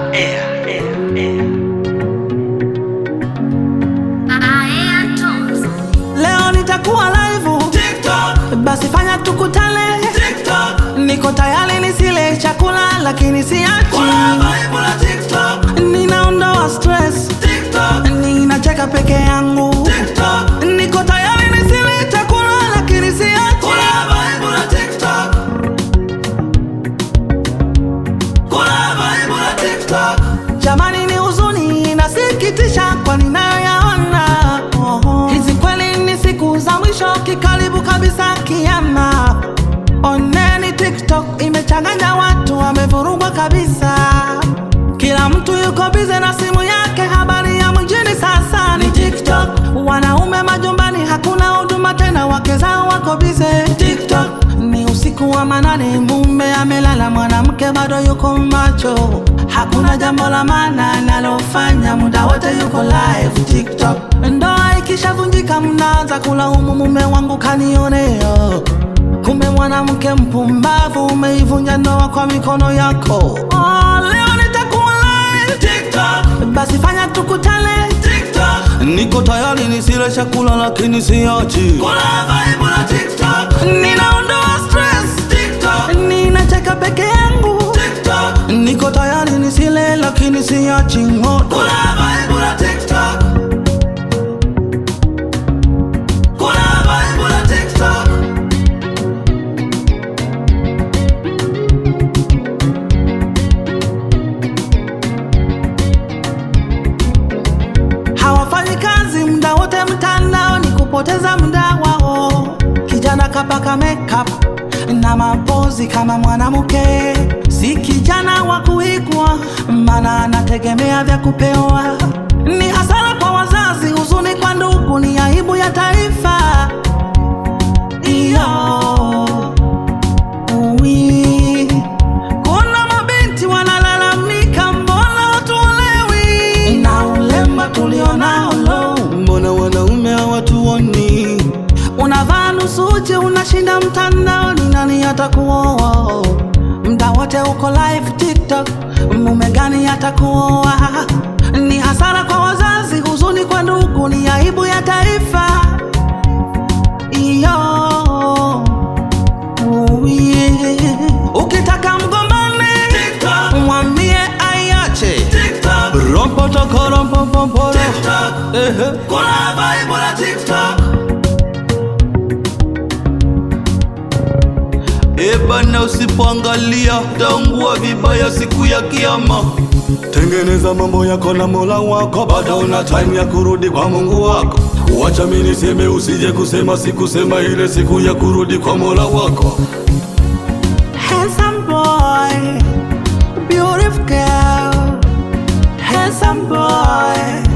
air, air, air. Leo nitakuwa live TikTok, basi fanya tukutane. TikTok, Niko tayari nisile chakula lakini siachi. kuna vibe la TikTok, Ninaondoa stress, TikTok, ninacheka peke yangu. TikTok, Niko tayari nisile chakula lakini siachi. kuna vibe la TikTok, kuna vibe la TikTok. Jamani, ni huzuni inasikitisha kwa ninayoyaona. Hizi kweli ni siku za mwisho, kikaribu kabisa kiama. Oneni TikTok imechanganya watu, wamevurugwa kabisa. Kila mtu yuko bize na simu yake, habari ya mjini sasa ni TikTok. Wanaume majumbani, hakuna huduma tena, wake zao wako bize TikTok. Ni usiku wa manane, mume amelala, mwanamke bado yuko macho. Hakuna jambo la maana analofanya, muda wote yuko live TikTok. Ndoa ikishavunjika, mnaanza kulaumu mume wangu kanionea. Kumbe mwanamke mpumbavu, umeivunja ndoa kwa mikono yako. Oh, leo nitakuwa live TikTok, basi fanya tukutane. TikTok, Niko tayari nisile chakula lakini siachi. kuna vibe la TikTok, Ninaondoa stress, TikTok, ninacheka peke yangu. TikTok, Niko tayari nisile lakini siachi moto. kuna vibe la TikTok, kuna vibe la TikTok. Hawafanyi kazi muda wote mtandao, ni kupoteza muda wao. Kijana kapaka makeup na mapozi kama mwanamke, si kijana wa kuigwa, maana anategemea vya kupewa. Ni hasara kwa wazazi, huzuni kwa ndugu, ni aibu ya taifa. Iyo. Ui. Kuna mabinti wanalalamika, mbona hatuolewi na ulemba tulionao lo, mbona wanaume hawatuoni? Unavaa nusu uchi, unashinda mtandaoni, nani atakuoa? Mda wote uko live TikTok, mume gani atakuoa? Ni hasara kwa wazazi, huzuni kwa ndugu, ni aibu ya taifa. Iyo. Uye. Ukitaka mgombane TikTok, mwambie aiache TikTok, rompotokorompopoporo TikTok, Ehe. kuna vibe la TikTok. Ebana, usipoangalia taungua vibaya siku ya Kiyama. Tengeneza mambo yako na Mola wako, bado una time ya kurudi kwa Mungu wako. Wacha mimi niseme, usije kusema sikusema ile siku ya kurudi kwa Mola wako. Handsome boy, beautiful girl, handsome boy,